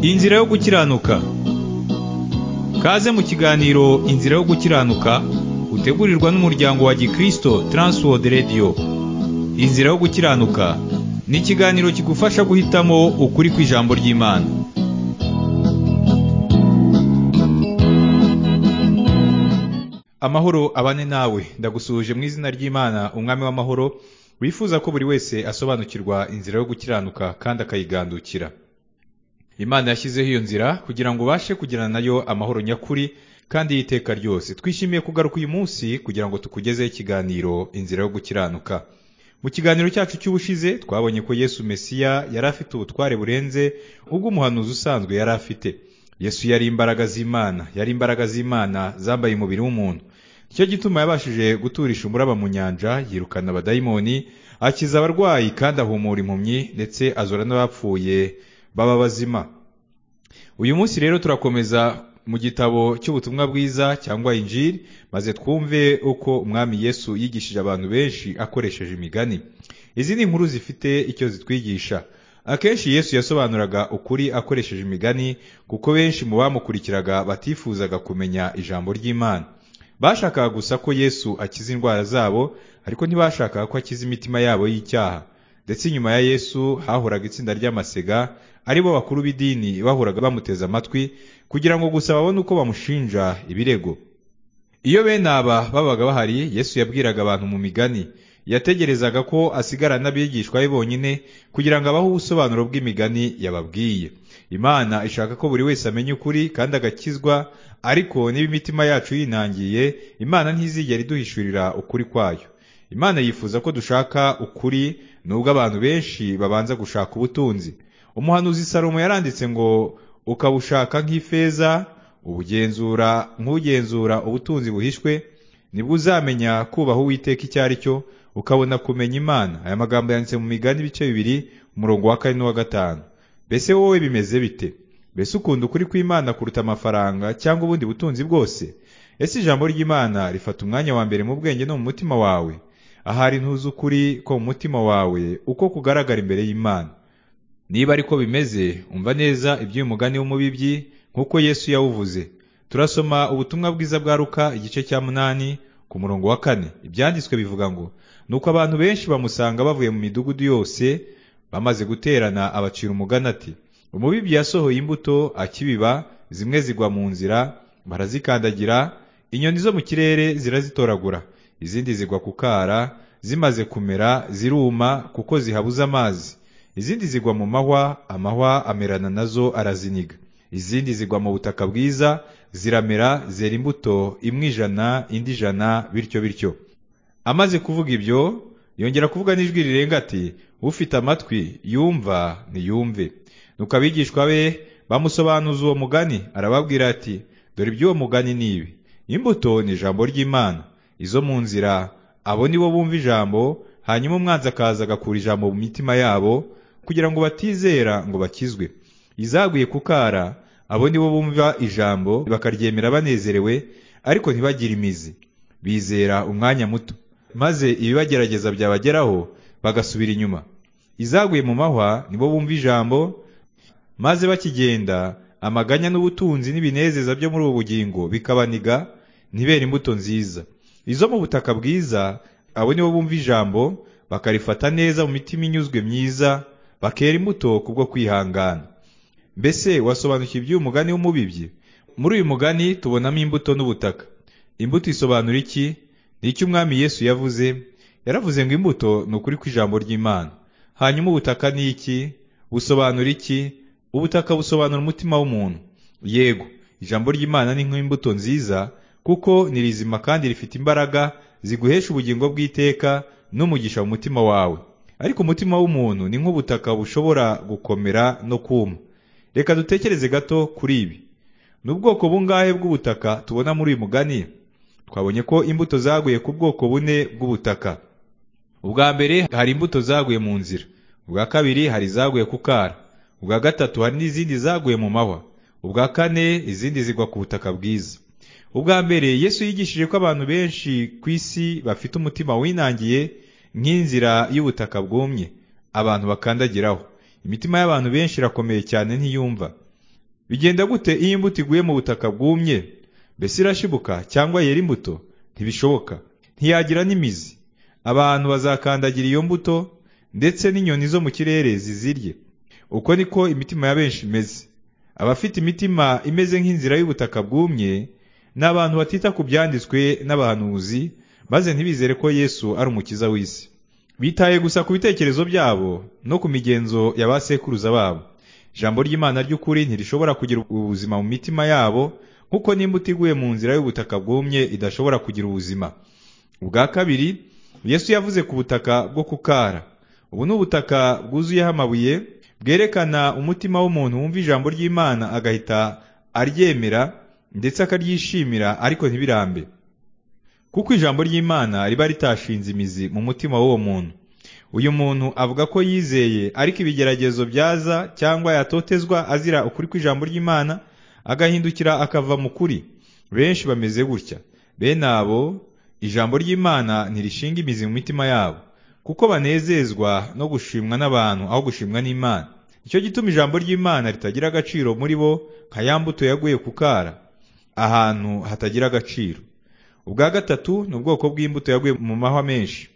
Inzira yo gukiranuka Kaze mu kiganiro Inzira yo gukiranuka utegurirwa n'umuryango wa Gikristo Transworld Radio Inzira yo gukiranuka ni ikiganiro kigufasha guhitamo ukuri kw'ijambo ry'Imana Amahoro abane nawe ndagusuhuje mu izina ry'Imana umwami w'amahoro wifuza ko buri wese asobanukirwa inzira yo gukiranuka kandi akayigandukira imana yashyizeho iyo nzira kugira ngo ubashe kugirana nayo amahoro nyakuri kandi y'iteka ryose twishimiye kugaruka uyu munsi kugira ngo tukugezeho ikiganiro inzira yo gukiranuka mu kiganiro cyacu cy'ubushize twabonye ko yesu mesiya yari afite ubutware burenze ubw'umuhanuzi usanzwe yari afite yesu yari imbaraga z'imana yari imbaraga z'imana zambaye umubiri w'umuntu nicyo gituma yabashije guturisha umuraba mu nyanja yirukana abadayimoni akiza abarwayi kandi ahumura impumyi ndetse azora n'abapfuye baba bazima uyu munsi rero turakomeza mu gitabo cy'ubutumwa bwiza cyangwa injiri maze twumve uko umwami yesu yigishije abantu benshi akoresheje imigani izi ni inkuru zifite icyo zitwigisha akenshi yesu yasobanuraga ukuri akoresheje imigani kuko benshi mu bamukurikiraga batifuzaga kumenya ijambo ry'imana bashakaga gusa ko yesu akiza indwara zabo ariko ntibashakaga ko akiza imitima yabo y'icyaha ndetse inyuma ya yesu hahoraga itsinda ry'amasega aribo bakuru b'idini bahoraga bamuteza amatwi kugira ngo gusa babone uko bamushinja ibirego iyo bene aba babaga bahari yesu yabwiraga abantu mu migani yategerezaga ko asigarana n'abigishwa be bonyine kugira ngo abahe ubusobanuro bw'imigani yababwiye imana ishaka ko buri wese amenya ukuri kandi agakizwa ariko niba imitima yacu yinangiye imana ntizigera iduhishurira ukuri kwayo imana yifuza ko dushaka ukuri nubwo abantu benshi babanza gushaka ubutunzi umuhanuzi salomo yaranditse ngo ukabushaka nk'ifeza ubugenzura nk'ugenzura ubutunzi buhishwe nibwo uzamenya kubaha uwiteka icyo ari cyo ukabona kumenya imana aya magambo yanditse mu migani ibice bibiri umurongo wa kane n'uwa gatanu mbese wowe bimeze bite mbese ukunda ukuri kw'imana kuruta amafaranga cyangwa ubundi butunzi bwose ese ijambo ry'imana rifata umwanya wa mbere mu bwenge no mu mutima wawe ahari ntuzi ukuri ko mu mutima wawe uko kugaragara imbere y'imana niba ariko bimeze umva neza iby'uyu mugani w'umubibyi nk'uko yesu yawuvuze turasoma ubutumwa bwiza bwa Luka igice cya munani ku murongo wa kane ibyanditswe bivuga ngo nuko abantu benshi bamusanga bavuye mu midugudu yose bamaze guterana abacira umugani ati umubibyi yasohoye imbuto akibiba zimwe zigwa mu nzira barazikandagira inyoni zo mu kirere zirazitoragura izindi zigwa ku kara zimaze kumera ziruma kuko zihabuze amazi izindi zigwa mu mahwa amahwa amerana nazo araziniga izindi zigwa mu butaka bwiza ziramera zera imbuto imwe ijana indi ijana bityo bityo amaze kuvuga ibyo yongera kuvuga n'ijwi rirenga ati ufite amatwi yumva niyumve nuko abigishwa be bamusobanuza uwo mugani arababwira ati dore iby'uwo mugani ni ibi imbuto ni ijambo ry'imana izo mu nzira abo ni bo bumva ijambo hanyuma umwanzi akaza agakura ijambo mu mitima yabo kugira ngo batizera ngo bakizwe izaguye ku kara abo ni bo bumva ijambo bakaryemera banezerewe ariko ntibagire imizi bizera umwanya muto maze ibibagerageza byabageraho bagasubira inyuma izaguye mu mahwa ni bo bumva ijambo maze bakigenda amaganya n'ubutunzi n'ibinezeza byo muri ubu bugingo bikabaniga ntibera imbuto nziza izo mu butaka bwiza abo nibo bumva ijambo bakarifata neza mu mitima inyuzwe myiza bakera imbuto kubwo kwihangana mbese wasobanukiwe iby'uyu mugani w'umubibyi muri uyu mugani tubonamo imbuto n'ubutaka imbuto isobanura iki ni icyo umwami yesu yavuze yaravuze ngo imbuto ni ukuri kw'ijambo ry'imana hanyuma ubutaka ni iki busobanura iki ubutaka busobanura umutima w'umuntu yego ijambo ry'imana ni nk'imbuto nziza kuko ni rizima kandi rifite imbaraga ziguhesha ubugingo bw'iteka n'umugisha mu mutima wawe ariko umutima w'umuntu ni nk'ubutaka bushobora gukomera no kuma reka dutekereze gato kuri ibi ni ubwoko bungahe bw'ubutaka tubona muri uyu mugani twabonye ko imbuto zaguye ku bwoko bune bw'ubutaka ubwa mbere hari imbuto zaguye mu nzira ubwa kabiri hari izaguye ku kara ubwa gatatu hari n'izindi zaguye mu mahwa ubwa kane izindi zigwa ku butaka bwiza ubwa mbere yesu yigishije ko abantu benshi ku isi bafite umutima winangiye nk'inzira y'ubutaka bwumye abantu bakandagiraho imitima y'abantu benshi irakomeye cyane ntiyumva bigenda gute iyo imbuto iguye mu butaka bwumye mbese irashibuka cyangwa yera imbuto ntibishoboka ntiyagira n'imizi abantu bazakandagira iyo mbuto ndetse n'inyoni zo mu kirere zizirye uko niko imitima ya benshi imeze abafite imitima imeze nk'inzira y'ubutaka bwumye ni abantu batita ku byanditswe n'abahanuzi maze ntibizere ko yesu ari umukiza w'isi bitaye gusa ku bitekerezo byabo no ku migenzo ya ba sekuruza babo ijambo ry'imana ry'ukuri ntirishobora kugira ubuzima mu mitima yabo nk'uko n'imbuto iguye mu nzira y'ubutaka bwumye idashobora kugira ubuzima ubwa kabiri yesu yavuze ku butaka bwo kukara ubu ni ubutaka bwuzuyeho amabuye bwerekana umutima w'umuntu wumva ijambo ry'imana agahita aryemera ndetse akaryishimira ariko ntibirambe kuko ijambo ry'imana riba ritashinze imizi mu mutima w'uwo muntu uyu muntu avuga ko yizeye ariko ibigeragezo byaza cyangwa yatotezwa azira ukuri kw'ijambo ry'imana agahindukira akava mu kuri benshi bameze gutya bene abo ijambo ry'imana ntirishinga imizi mu mitima yabo kuko banezezwa no gushimwa n'abantu aho gushimwa n'imana nicyo gituma ijambo ry'imana ritagira agaciro muri bo nka ya mbuto yaguye ku kara ahantu hatagira agaciro ubwa gatatu ni ubwoko bw'imbuto yaguye mu mahwa menshi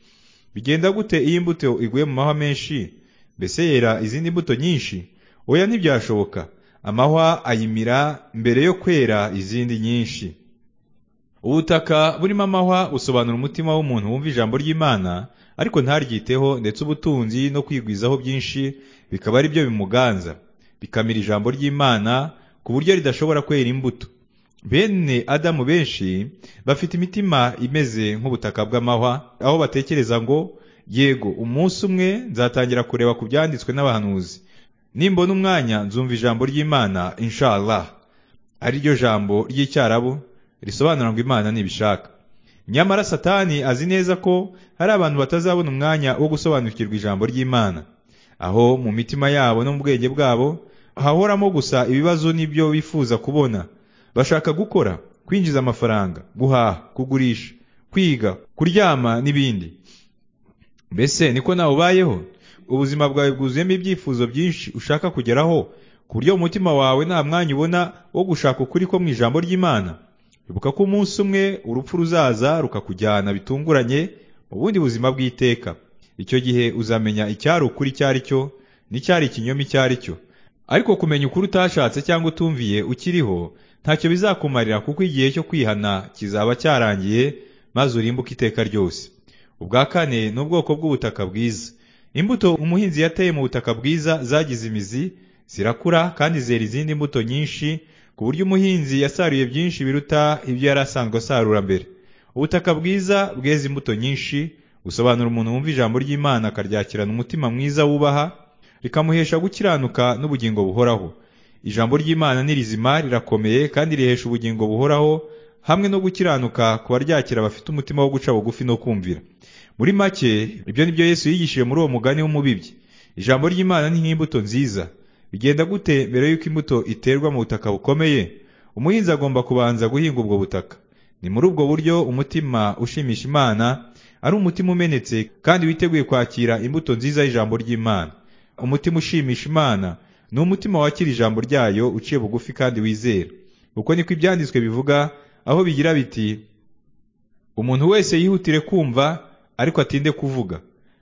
bigenda gute iyo imbuto iguye mu mahwa menshi mbese yera izindi mbuto nyinshi oya ntibyashoboka amahwa ayimira mbere yo kwera izindi nyinshi ubutaka burimo amahwa busobanura umutima w'umuntu wumva ijambo ry'imana ariko ntaryiteho ndetse ubutunzi no kwigwizaho byinshi bikaba ari byo bimuganza bikamira ijambo ry'imana ku buryo ridashobora kwera imbuto bene adamu benshi bafite imitima imeze nk'ubutaka bw'amahwa aho batekereza ngo yego umunsi umwe nzatangira kureba ku byanditswe n'abahanuzi nimbona umwanya nzumva ijambo ry'imana inshallah ari ryo jambo ry'icyarabu risobanura ngo imana ntibishaka nyamara satani azi neza ko hari abantu batazabona umwanya wo gusobanukirwa ijambo ry'imana aho mu mitima yabo no mu bwenge bwabo hahoramo gusa ibibazo n'ibyo bifuza kubona bashaka gukora kwinjiza amafaranga guhaha kugurisha kwiga kuryama n'ibindi mbese niko nawe ubayeho ubuzima bwawe bwuzuyemo ibyifuzo byinshi ushaka kugeraho ku buryo umutima wawe nta mwanya ubona wo gushaka ukuri ko mu ijambo ry'imana ibuka ko umunsi umwe urupfu ruzaza rukakujyana bitunguranye mu bundi buzima bw'iteka icyo gihe uzamenya icyari ukuri icyo ari cyo n'icyari ikinyoma icyo ari cyo ariko kumenya ukuri utashatse cyangwa utumviye ukiriho ntacyo bizakumarira kuko igihe cyo kwihana kizaba cyarangiye maze urimbuke iteka ryose ubwa kane ni ubwoko bw'ubutaka bwiza imbuto umuhinzi yateye mu butaka bwiza zagize imizi zirakura kandi zera izindi mbuto nyinshi ku buryo umuhinzi yasaruye byinshi biruta ibyo yari asanzwe asarura mbere ubutaka bwiza bweze imbuto nyinshi busobanura umuntu wumva ijambo ry'imana akaryakirana umutima mwiza wubaha rikamuhesha gukiranuka n'ubugingo buhoraho ijambo ry'imana ni rizima rirakomeye kandi rihesha ubugingo buhoraho hamwe no gukiranuka ku baryakira bafite umutima wo guca bugufi no kumvira muri make ibyo ni byo yesu yigishije muri uwo mugani w'umubibyi ijambo ry'imana ni nk'imbuto nziza bigenda gute mbere y'uko imbuto iterwa mu butaka bukomeye umuhinzi agomba kubanza guhinga ubwo butaka ni muri ubwo buryo umutima ushimisha imana ari umutima umenetse kandi witeguye kwakira imbuto nziza y'ijambo ry'imana umutima ushimisha imana ni umutima wakira ijambo ryayo uciye bugufi kandi wizera uko niko ibyanditswe bivuga aho bigira biti umuntu wese yihutire kumva ariko atinde kuvuga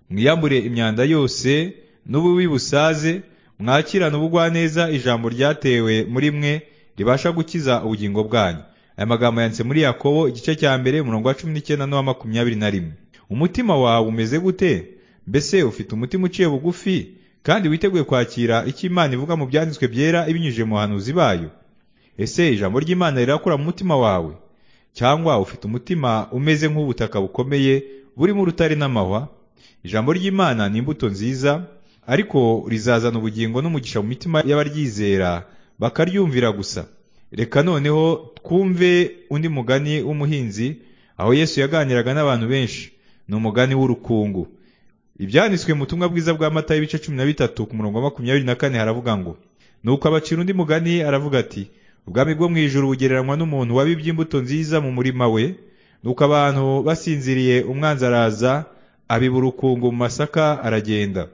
mwiyambure imyanda yose n'ububi busaze mwakirane ubugwaneza ijambo ryatewe muri mwe ribasha gukiza ubugingo bwanyu aya magambo yanditse muri yakobo igice cya mbere umurongo wa cumi n'icyenda n'uwa makumyabiri na rimwe umutima wawe umeze gute mbese ufite umutima uciye bugufi kandi witeguye kwakira icyo imana ivuga mu byanditswe byera ibinyujije mu bahanuzi bayo ese ijambo ry'imana rirakura mu mutima wawe cyangwa ufite umutima umeze nk'ubutaka bukomeye burimo urutare n'amahwa ijambo ry'imana ni imbuto nziza ariko rizazana ubugingo n'umugisha mu mitima y'abaryizera bakaryumvira gusa reka noneho twumve undi mugani w'umuhinzi aho yesu yaganiraga n'abantu benshi ni umugani w'urukungu ibyanditswe mu butumwa bwiza bwa mata y'ibice cumi na bitatu ku murongo wa makumyabiri na kane haravuga ngo nuko abacira undi mugani aravuga ati ubwami bwo mu ijuru bugereranywa n'umuntu wabibye imbuto nziza mu murima we nuko abantu basinziriye umwanzi araza abiba urukungu mu masaka aragenda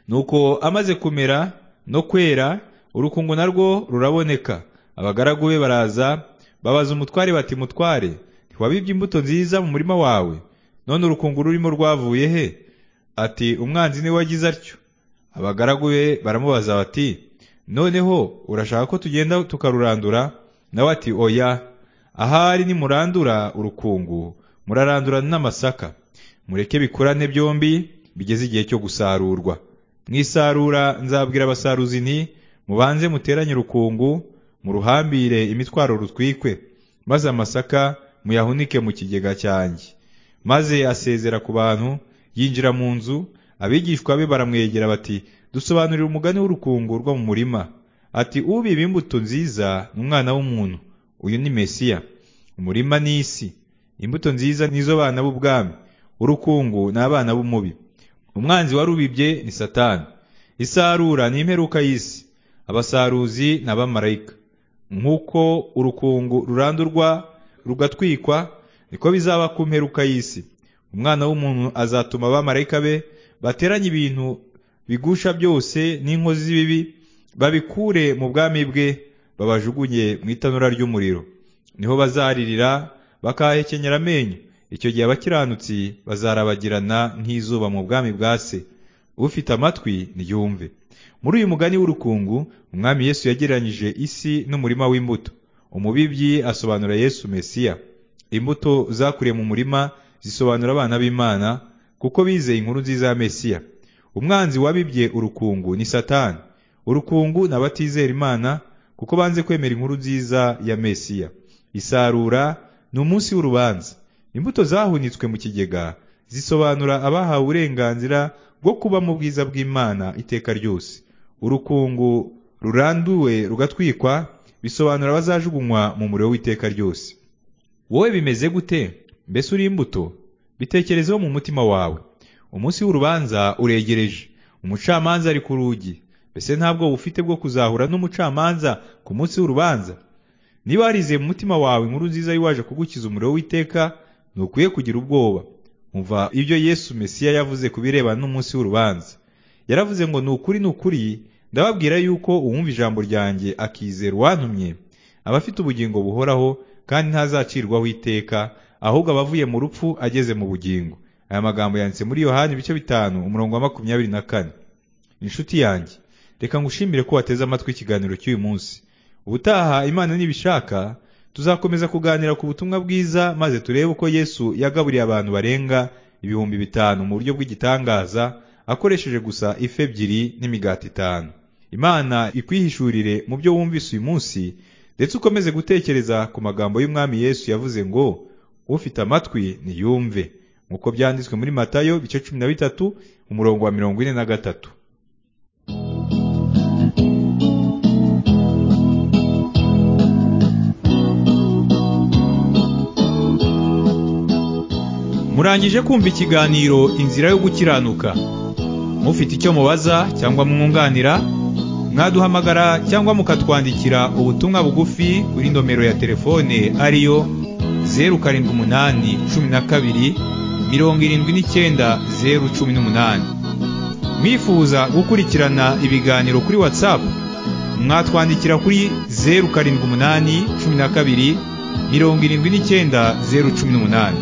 nuko amaze kumera no kwera urukungu narwo ruraboneka abagaragu be baraza babaza umutware bati mutware ntiwabibye imbuto nziza mu murima wawe none urukungu rurimo rwavuye he ati umwanzi niwe wagize atyo abagaragu be baramubaza bati noneho urashaka ko tugenda tukarurandura nawe ati oya ahari nimurandura urukungu murarandura n'amasaka mureke bikurane byombi bigeze igihe cyo gusarurwa mwisarura nzabwira abasaruzi nti mubanze muteranye urukungu muruhambire imitwaro rutwikwe maze amasaka muyahunike mu kigega cyanjye maze asezera ku bantu yinjira mu nzu abigishwa be baramwegera bati dusobanurire umugani w'urukungu rwo mu murima ati ubiba imbuto nziza ni umwana w'umuntu uyu ni mesiya umurima ni isi imbuto nziza nizo bana b'ubwami urukungu ni abana b'umubi umwanzi warubibye ni satani isarura ni imperuka y'isi abasaruzi ni abamarayika nk'uko urukungu rurandurwa rugatwikwa niko bizaba ku mperuka y'isi umwana w'umuntu azatuma abamarayika be bateranye ibintu bigusha byose n'inkozi z'ibibi babikure mu bwami bwe babajugunye mu itanura ry'umuriro niho bazaririra bakahekenyera amenyo icyo gihe abakiranutsi bazarabagirana nk'izuba mu bwami bwa se ufite amatwi ntiyumve muri uyu mugani w'urukungu umwami yesu yagereranyije isi n'umurima w'imbuto umubibyi asobanura yesu mesiya imbuto zakuriye mu murima zisobanura abana b'imana kuko bizeye inkuru nziza ya mesiya umwanzi wabibye urukungu ni satani urukungu ni abatizera imana kuko banze kwemera inkuru nziza ya mesiya isarura ni umunsi w'urubanza imbuto zahunitswe mu kigega zisobanura abahawe uburenganzira bwo kuba mu bwiza bw'imana iteka ryose urukungu ruranduwe rugatwikwa bisobanura abazajugunywa mu muriro w'iteka ryose wowe bimeze gute mbese uri imbuto bitekerezeho mu mutima wawe umunsi w'urubanza uregereje umucamanza ari ku rugi mbese ntabwo ufite bwo kuzahura n'umucamanza ku munsi w'urubanza niba warizeye mu mutima wawe inkuru nziza y'uwaje kugukiza umuriro w'iteka ntukwiye kugira ubwoba umva ibyo yesu mesiya yavuze ku birebana n'umunsi w'urubanza yaravuze ngo ni ukuri ni ukuri ndababwira yuko uwumva ijambo ryanjye akizera uwantumye aba afite ubugingo buhoraho kandi ntazacirwaho iteka ahubwo aba avuye mu rupfu ageze mu bugingo aya magambo yanditse muri yohani ibice bitanu umurongo wa makumyabiri na kane inshuti yanjye reka ngushimire ko wateze amatwi ikiganiro cy'uyu munsi ubutaha imana nibishaka tuzakomeza kuganira ku butumwa bwiza maze turebe uko yesu yagaburiye abantu barenga ibihumbi bitanu mu buryo bw'igitangaza akoresheje gusa ife ebyiri n'imigati itanu imana ikwihishurire mu byo wumvise uyu munsi ndetse ukomeze gutekereza ku magambo y'umwami yesu yavuze ngo ufite amatwi niyumve nk'uko byanditswe muri matayo bice cumi na bitatu umurongo wa mirongo ine na gatatu murangije kumva ikiganiro inzira yo gukiranuka mufite icyo mubaza cyangwa mwunganira mwaduhamagara cyangwa mukatwandikira ubutumwa bugufi kuri nomero ya telefone ariyo zeru karindwi umunani cumi na kabiri mirongo irindwi n'icyenda zeru cumi n'umunani mwifuza gukurikirana ibiganiro kuri watsapu mwatwandikira kuri zeru karindwi umunani cumi na kabiri mirongo irindwi n'icyenda zeru cumi n'umunani